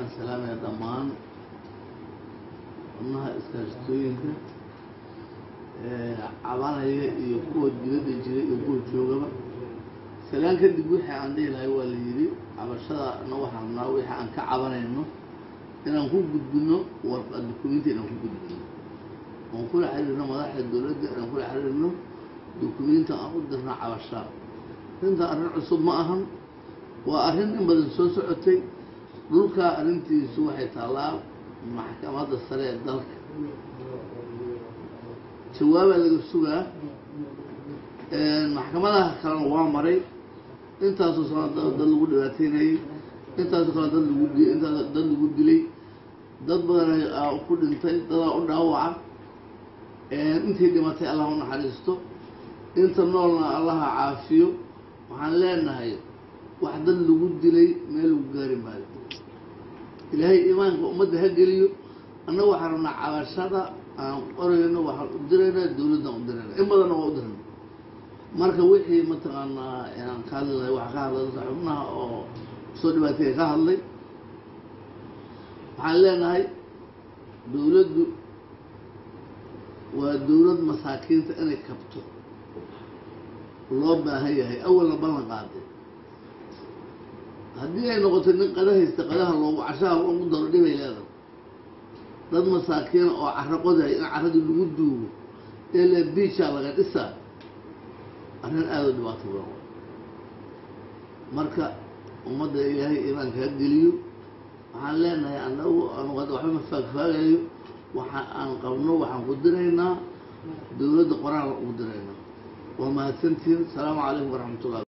waxaan salaamaya dhammaan xubnaha iskaashatooyinka cabanaya iyo kuwa dibadda jira iyo kuwa joogaba salaan kadib wixii aan dhihi lahay waa la yidhi cabashadana waxaan rabnaa wixii aan ka cabanayno inaan ku gudbino warqa dukumenti inaan ku gudbino oon kula xiriirno madaxda dowladda inaan kula xiriirno dukumenti aan u dirno cabashaa arrinta arrin cusub ma ahan waa arrin in badan soo socotay dhulkaa arrintiisu waxay taallaa maxkamadda sare ee dalka jawaabaa laga sugaa maxkamadaha kalena waa maray intaasoo sano dad lagu dhibaateynayay intaasoo kale dad lagu di intaas dad lagu dilay dad badan ku dhintay dadaa u dhaawaca intii dhimatay allah u naxariisto inta noolna allaha caafiyo waxaan leenahay wax dad lagu dilay meel lagu gaari maayo ilaahay iimaanka ummadda ha geliyo annaga waxaan rabnaa cabashada aan qorayno waxaan u diraynaa dowladdan u dirayna in badanna waa u dirayna marka wixii mataqaanaa aan ka hadli lahay waxaa ka hadlay dadka xubnaha oo soo dhibaateeya ka hadlay waxaan leenahay dowladdu waa dowlad masaakiinta inay kabto loo baahan yahay awalna ballan qaaday haddii ay noqoto nin qada haysta qadaha loogu cashaha ugu daro dhibay leedahay dad masaakiina oo caro qodahay in carradii lagu duugo ee le biijaa laga dhisaa arrin aada u dhibaato badan marka ummadda ilaahay iimaanka ha geliyo waxaan leenahay annagu anugu hadda waxba ma faagfaagayo waxa aan qabno waxaan ku diraynaa dowladda qoraan ugu diraynaa waa mahadsantihin asalaamu calaykum waraxmat ullah